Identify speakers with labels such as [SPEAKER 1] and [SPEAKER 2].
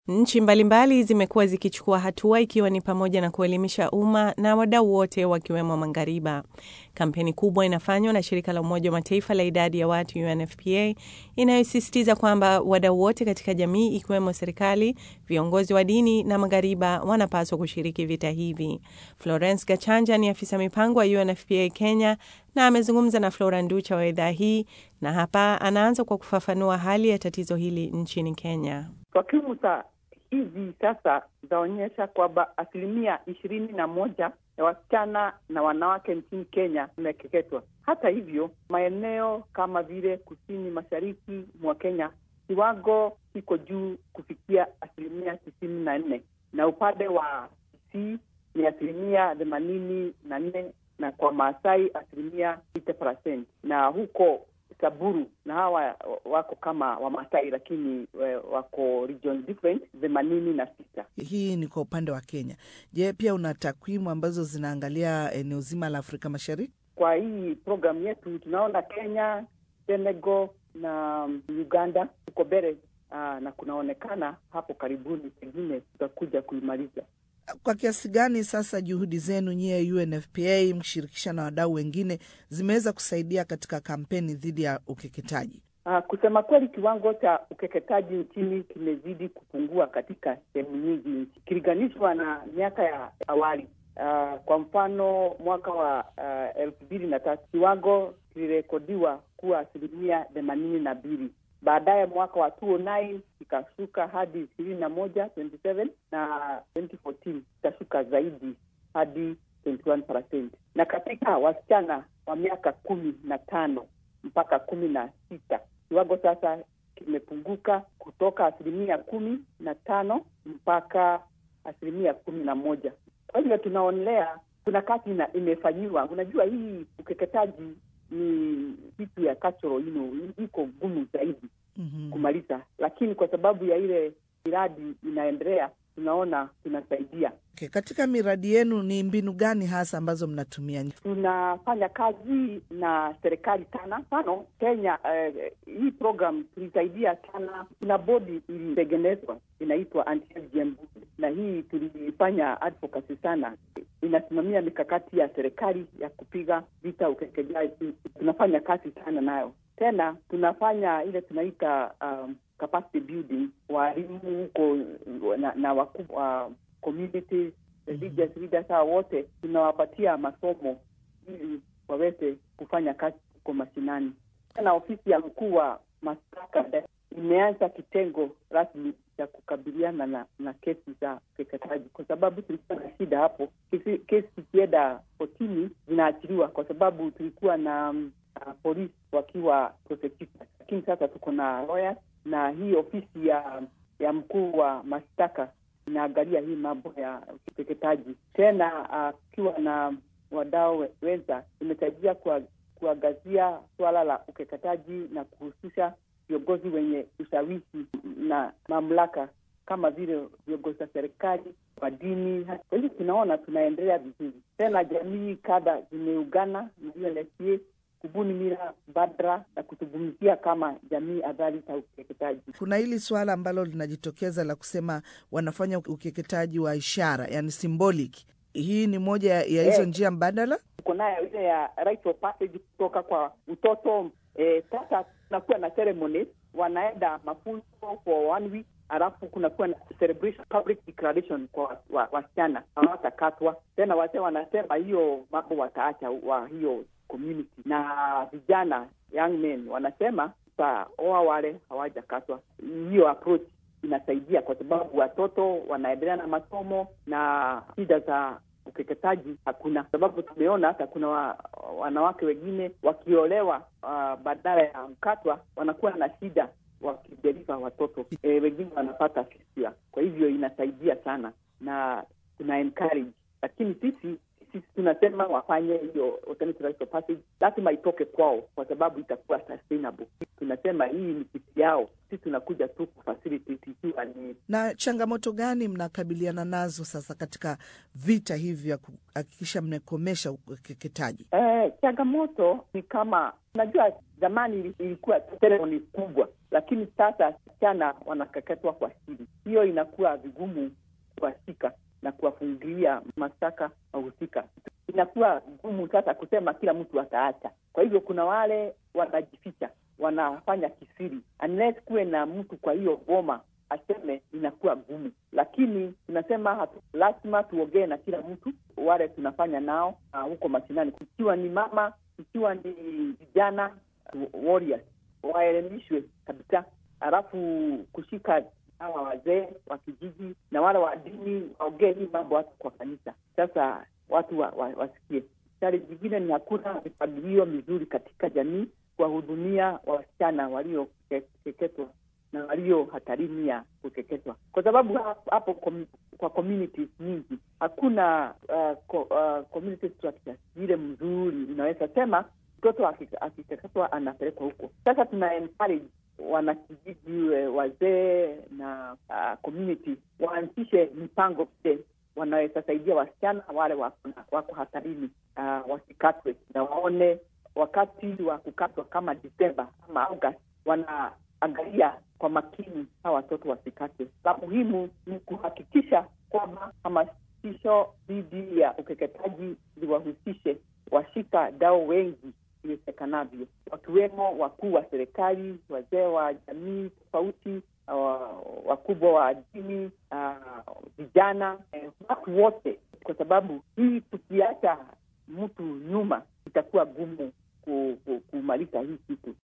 [SPEAKER 1] Nchi mbalimbali zimekuwa zikichukua hatua ikiwa ni pamoja na kuelimisha umma na wadau wote wakiwemo maghariba. Kampeni kubwa inafanywa na shirika la Umoja wa Mataifa la idadi ya watu UNFPA inayosisitiza kwamba wadau wote katika jamii ikiwemo serikali, viongozi wa dini na maghariba wanapaswa kushiriki vita hivi. Florence Gachanja ni afisa mipango wa UNFPA Kenya na amezungumza na Flora Nducha wa idhaa hii, na hapa anaanza kwa kufafanua hali ya tatizo hili nchini Kenya.
[SPEAKER 2] Takwimu za hivi sasa zaonyesha kwamba asilimia ishirini na moja ya wasichana na wanawake nchini Kenya wamekeketwa. Hata hivyo, maeneo kama vile kusini mashariki mwa Kenya kiwango kiko juu kufikia asilimia tisini na nne na upande wa Kisii ni asilimia themanini na nne na kwa Maasai asilimia sita percent na huko Saburu na hawa wako kama Wamasai lakini wako region different themanini na sita.
[SPEAKER 3] Hii ni kwa upande wa Kenya. Je, pia una takwimu ambazo zinaangalia eneo zima la Afrika Mashariki?
[SPEAKER 2] Kwa hii programu yetu tunaona Kenya, Senegal na Uganda tuko mbele, na kunaonekana hapo karibuni pengine tutakuja kuimaliza.
[SPEAKER 3] Kwa kiasi gani sasa juhudi zenu nyie UNFPA mkishirikisha na wadau wengine zimeweza kusaidia katika kampeni dhidi ya ukeketaji?
[SPEAKER 2] Uh, kusema kweli kiwango cha ukeketaji nchini kimezidi kupungua katika sehemu nyingi nchi ikilinganishwa na miaka ya awali. Uh, kwa mfano mwaka wa uh, elfu mbili na tatu kiwango kilirekodiwa kuwa asilimia themanini na mbili baadaye mwaka wa 2009 ikashuka hadi ishirini na moja 27 na 2014 ikashuka zaidi hadi 21%. Na katika wasichana wa miaka kumi na tano mpaka kumi na sita kiwango sasa kimepunguka kutoka asilimia kumi na tano mpaka asilimia kumi na moja. Kwa hivyo tunaonelea kuna kazi imefanyiwa. Unajua, hii ukeketaji ni kitu ya cultural, you know, iko ngumu zaidi mm -hmm. kumaliza, lakini kwa sababu ya ile miradi inaendelea tunaona tunasaidia.
[SPEAKER 3] Okay. Katika miradi yenu ni mbinu gani hasa ambazo mnatumia?
[SPEAKER 2] Tunafanya kazi na serikali sana. Mfano Kenya, eh, hii program tulisaidia sana. Kuna bodi ilitengenezwa inaitwa Anti-FGM na hii tulifanya advocacy sana, inasimamia mikakati ya serikali ya kupiga vita ukeketaji. Tunafanya kazi sana nayo. Tena tunafanya ile tunaita um, capacity building, walimu huko na, na wakuu wa community religious leaders hao wote tunawapatia masomo ili waweze kufanya kazi huko mashinani. Tena ofisi ya mkuu wa mashtaka imeanza kitengo rasmi cha kukabiliana na, na kesi za ukeketaji, kwa sababu tulikuwa na shida hapo. Kesi, kesi zikienda kotini zinaachiliwa kwa sababu tulikuwa na um, uh, polisi wakiwa prosecutors, lakini sasa tuko na lawyers na hii ofisi ya ya mkuu wa mashtaka inaangalia hii mambo ya ukeketaji. Tena ukiwa uh, na wadau wenza, imesaidia kuangazia suala la ukeketaji na kuhusisha viongozi wenye ushawishi na mamlaka kama vile viongozi wa serikali wa dini. Kwa hivyo tunaona tunaendelea vizuri. Tena jamii kadha zimeungana na UNFPA kubuni mila badra na kuzungumzia kama jamii adhari za ukeketaji.
[SPEAKER 3] Kuna hili suala ambalo linajitokeza la kusema wanafanya ukeketaji wa ishara, yani symbolic. Hii ni moja ya hizo hey, njia mbadala.
[SPEAKER 2] Tuko nayo ile ya rite of passage kutoka kwa utoto. Sasa eh, kunakuwa na ceremony, wanaenda mafunzo for one week alafu kunakuwa na celebration public declaration kwa wasichana wa, hawatakatwa tena. Wazee wanasema hiyo mambo wataacha wa hiyo community na vijana young men wanasema taoa wale hawajakatwa. Hiyo approach inasaidia kwa sababu watoto wanaendelea na masomo na shida za ukeketaji hakuna, sababu tumeona hata kuna wa, wanawake wengine wakiolewa uh, badala ya kukatwa wanakuwa na shida wakijaliva watoto e, wengine wanapata fistula. Kwa hivyo inasaidia sana na tuna encourage, lakini sisi sisi tunasema wafanye hiyo alternative rite of passage, lazima itoke kwao, kwa sababu itakuwa sustainable. Tunasema hii ni kitu yao, sisi tunakuja tu kufacilitate ikiwa ni
[SPEAKER 3] Na changamoto gani mnakabiliana nazo sasa katika vita hivi vya kuhakikisha mnakomesha ukeketaji?
[SPEAKER 2] Eh, changamoto ni kama unajua, zamani ilikuwa ceremony kubwa, lakini sasa wasichana wanakeketwa kwa siri. Hiyo inakuwa vigumu kuwashika na kuwafungilia mashtaka wahusika. Inakuwa gumu sasa kusema kila mtu ataacha. Kwa hivyo kuna wale wanajificha, wanafanya kisiri, unless kuwe na mtu kwa hiyo boma aseme, inakuwa gumu. Lakini tunasema hatu, lazima tuongee na kila mtu, wale tunafanya nao uh, huko mashinani, ikiwa ni mama, ikiwa ni vijana warriors, waelimishwe kabisa, halafu kushika hawa wazee wa kijiji na wale wa dini waongee hii mambo hata kwa kanisa. Sasa watu wa, wa, wasikie. Sari jingine ni hakuna mipangilio mizuri katika jamii kuwahudumia wasichana waliokeketwa na walio hatarini ya kukeketwa, kwa sababu hapo kom, kwa communities nyingi hakuna uh, co, uh, community structure ile mzuri inaweza sema mtoto akikeketwa anapelekwa huko. Sasa tuna encourage wanakijiji, wazee na uh, community waanzishe mipango vile wanaweza saidia wasichana wale wako, wako hatarini uh, wasikatwe, na waone wakati wa kukatwa kama Desemba ama August, wanaangalia kwa makini hawa watoto wasikatwe. La muhimu ni kuhakikisha kwamba hamasisho dhidi ya ukeketaji ziwahusishe washika dau wengi iwezekanavyo, wakiwemo wakuu wa serikali, wazee wa jamii tofauti, uh, wakubwa wa dini, vijana, uh, watu wote, kwa sababu hii tukiacha mtu nyuma itakuwa gumu kumaliza hii kitu.